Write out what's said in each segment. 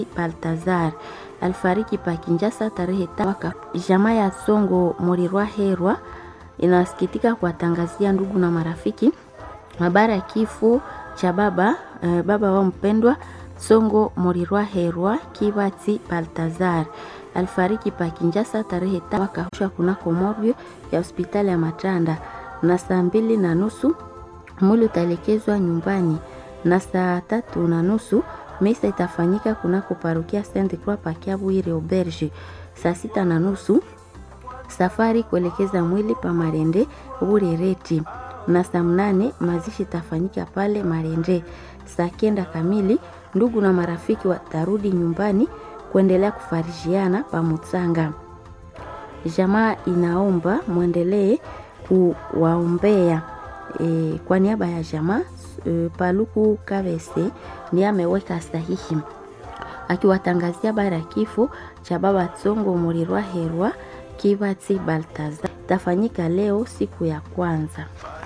Baltazar alifariki pa Kinshasa tarehe mwaka. Jamaa ya Songo Morirwa Herwa inasikitika kuwatangazia ndugu na marafiki habari ya kifo cha baba eh, baba wa mpendwa Songo Morirwa Herwa Kibati Baltazar alifariki pa Kinshasa tarehe mwaka kunako morgue ya hospitali ya Matanda na saa mbili na nusu mwili utaelekezwa nyumbani na saa tatu na nusu misa itafanyika kunako parokia Saint Croix Pakiabwire Auberge. Saa sita na nusu safari kuelekeza mwili pa Marende Burereti, na saa mnane mazishi itafanyika pale Marende. Saa kenda kamili ndugu na marafiki watarudi nyumbani kuendelea kufarijiana pa Mutsanga. Jamaa inaomba mwendelee kuwaombea e, kwa niaba ya jamaa e, Paluku Kavese ndiye ameweka sahihi akiwatangazia habari ya kifo cha baba Tsongo Murirwa Herwa Kibati Baltazar tafanyika leo siku ya kwanza.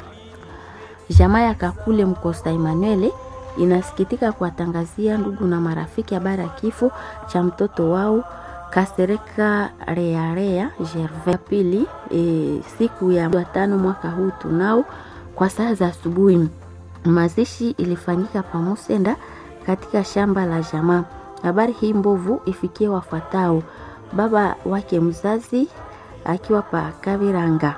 Jamaa ya Kakule Mkosta Emmanuel inasikitika kuwatangazia ndugu na marafiki habari ya kifo cha mtoto wao Kasereka Rearea Gervais pili e, siku ya tano mwaka huu tunao kwa saa za asubuhi. Mazishi ilifanyika pamusenda katika shamba la jamaa. Habari hii mbovu ifikie wafuatao: baba wake mzazi akiwa pa Kaviranga.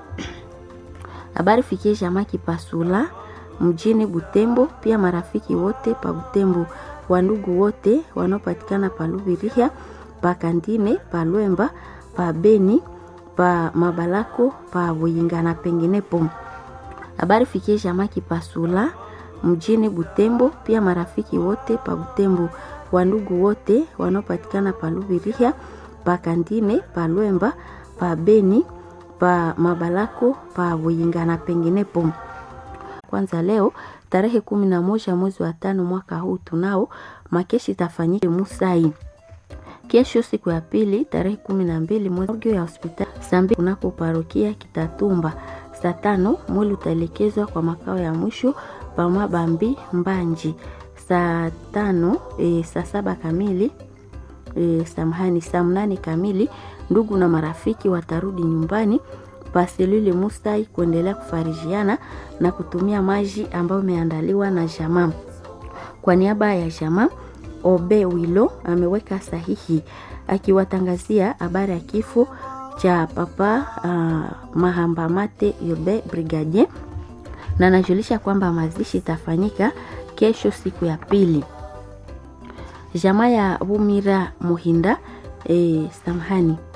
Habari fikie jamaa Kipasula mjini Butembo, pia marafiki wote pa Butembo, wandugu wote wanaopatikana pa Lubirihia, pa Kandine, pa Lwemba, pa Beni, pa Mabalako, pa Buyinga na penginepo. Habari fikie jamaa Kipasula mjini Butembo, pia marafiki wote pa Butembo, wandugu wote wanaopatikana pa Lubirihia, pa Kandine, pa Lwemba, pa Beni, pa Mabalako, pa Buyinga na penginepo. Kwanza leo tarehe kumi na moja mwezi wa tano mwaka huu tunao makeshi itafanyika Musai. Kesho siku ya pili tarehe kumi na mbili mwezi ya hospitali sambi kunako parokia Kitatumba. Saa tano mwili utaelekezwa kwa makao ya mwisho pa Mabambi Mbanji. Saa tano e, saa saba kamili e, samahani, saa mnane kamili ndugu na marafiki watarudi nyumbani paselule Musai kuendelea kufarijiana na kutumia maji ambayo imeandaliwa na jamaa. Kwa niaba ya jamaa, Obe Wilo ameweka sahihi akiwatangazia habari ya kifo cha papa uh, Mahambamate Yobe Brigadier, na anajulisha kwamba mazishi itafanyika kesho siku ya pili. Jamaa ya Bumira Muhinda eh, samahani